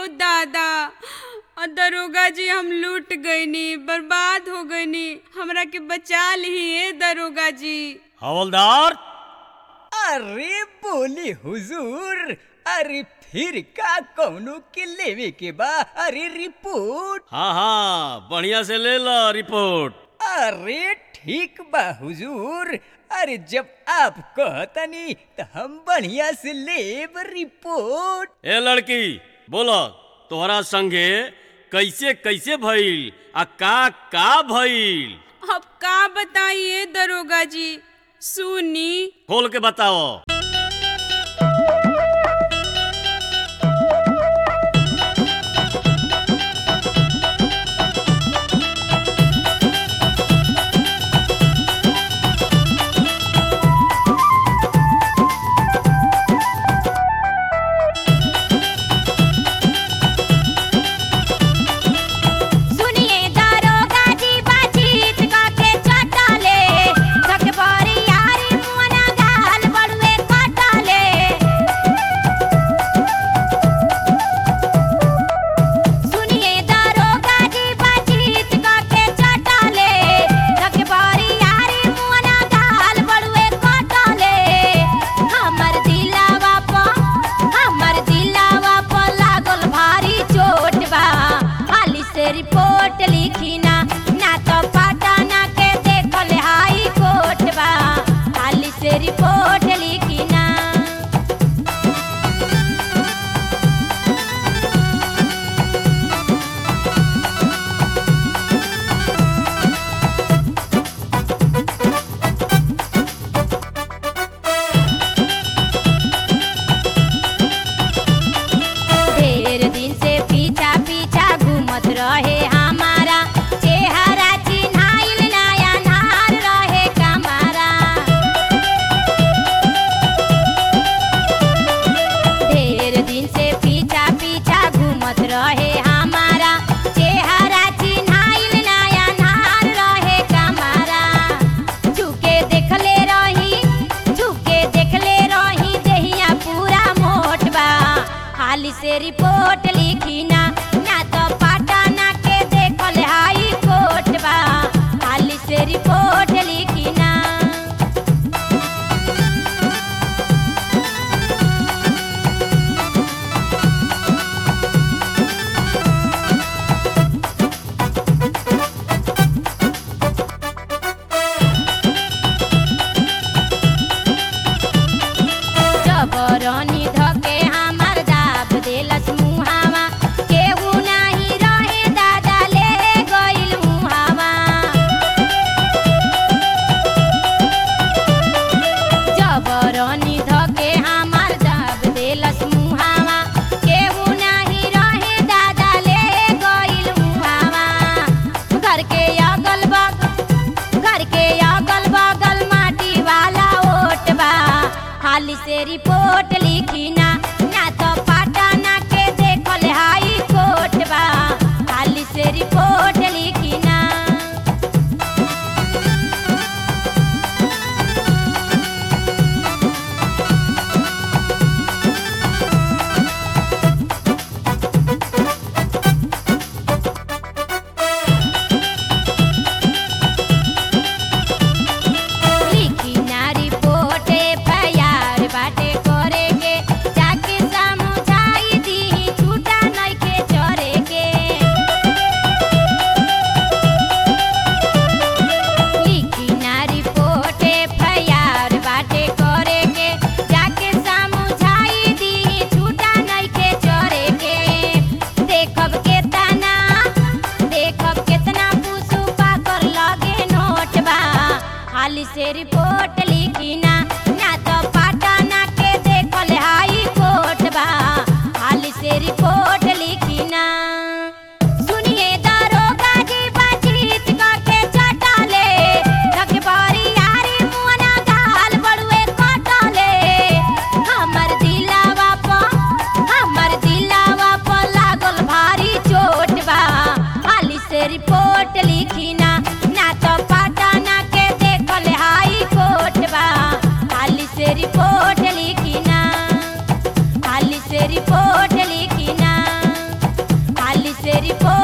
दादा और दरोगा जी हम लूट गईनी बर्बाद हो गईनी हमरा के बचा ली दरोगा जी हवलदार अरे बोले हुजूर अरे फिर का कौनो के लेवे के बा अरे रिपोर्ट हाँ हाँ बढ़िया से ले लो रिपोर्ट अरे ठीक बा हुजूर अरे जब आप कहतनी तो हम बढ़िया से लेब रिपोर्ट ए लड़की बोलो तोहरा संगे कैसे कैसे भइल आ का का भइल अब का बताइए दरोगा जी सुनी खोल के बताओ सुनिए दारोगा जी बातचीत काके चटले थक बड़ी यारी मुअना गाल बड़ुए कटले सुनिए दारोगा जी बातचीत काके चटले थक बड़ी यारी मुअना गाल बड़ुए कटले हमर दिलावा प हमर दिलावा प लागल भारी चोट बा हाली से रिपोर्ट लिखी ना ना तो पटना के देखल हाई कोर्ट बा हाली से रिपोर्ट लिखी ना ढेर दिन से पीछा पीछा घूमत रहे हमारा चेहरा चिन्हाइल नया नार रहे कमारा ढेर दिन से पीछा पीछा घूमत रहे हमारा चेहरा चिन्हाइल नया नार रहे कमारा झुके देखले रही झुके देखले रही देहिया पूरा मोट बा हाली से रिपोर्ट लिखी ना ना तो पटना के देखल हाई कोर्ट बा हाली से रिपोर्ट लिखी ना जबरनी धके हमर दाब देलस मुहावा केहू नाही रहे दादा ले गइल मुहावा जबरनी धके हमर दाब देलस मुहावा केहू नाही रहे दादा ले गइल मुहावा घर के अगल बगल घर के अगल बगल माटी वाला ओट बा हाली से रिपोर्ट लिखी ना ना तो पटना के देखल हाई कोर्ट बा हाली से रिपोर्ट लिखी ना लिखी ना रिपोर्ट एफआईआर बाटे करे के जाके समझाई दी छूटा नइखे चरे के लिखी ना रिपोर्ट एफआईआर बाटे करे के जाके समझाई दी छूटा नइखे चरे के देखब केतना देखब केतना पुसु पाकर लगे नोट बा हाली से रिपोर्ट लिखी ना ना तो पटना के देखल हाई कोर्ट बा हाली से रिपोर्ट लिखी ना सुनिए दारोगा जी बातचीत काके चटले थक बड़ी यारी मुअना गाल बड़ुए कटले हमर दिलावा प हमर दिलावा प लागल भारी चोट बा हाली से रिपोर्ट लिखी ना ना तो पटना के देखल हाई कोर्ट बा हाली से रिपोर्ट लिखी ना हाली से रिपोर्ट लिखी ना रिपोर्ट